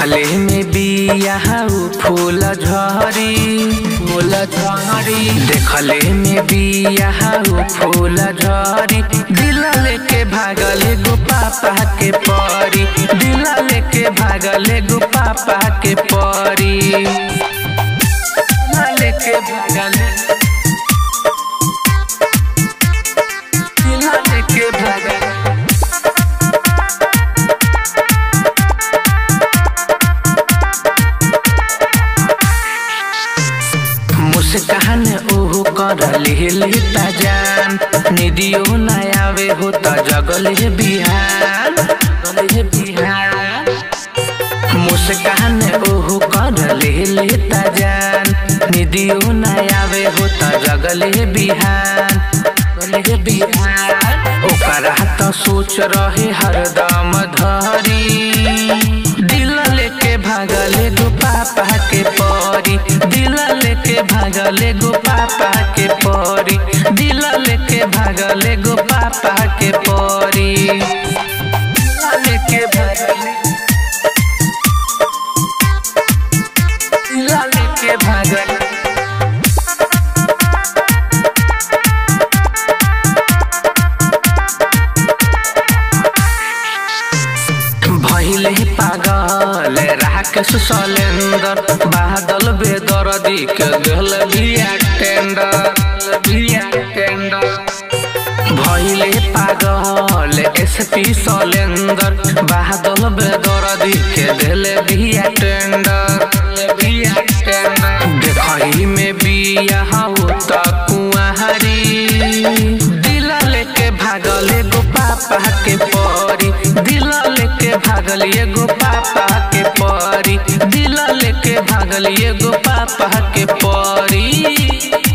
देखले में बिया उ फूल झरी फूल झरी देखले में बिया उ फूल झरी दिल लेके भागल गो पापा के परी दिल लेके भागल गो पापा के परी दिल लेके भागल दिल लेके भागल मुस्कान ओहो कर लेता जान निदियो न आवे हो त जगल हे बिहान जगल हे बिहान मुस्कान ओहो कर लेता जान निदियो न आवे हो त जगल हे बिहान जगल हे बिहान ओकरा त सोच रहे हरदम धरी दिल लेके भागले गो पापा के परी दिल लेके भागले गो पापा के परी दिल लेके भागले गो पापा के परी दिल लेके भागले दिल लेके भागले भैले पागल राकेश सलेंदर बादल बेदर्दी के गल बिया टेंडर बिया टेंडर भैले पागल एसपी सलेंदर बादल बेदर्दी के दिल बिया टेंडर बिया टेंडर देखही में बिया हो त कुआहरी दिल लेके भागल एगो पापा के परी दिल लेके भागल एगो पापा के परी दिल लेके भागल एगो पापा के परी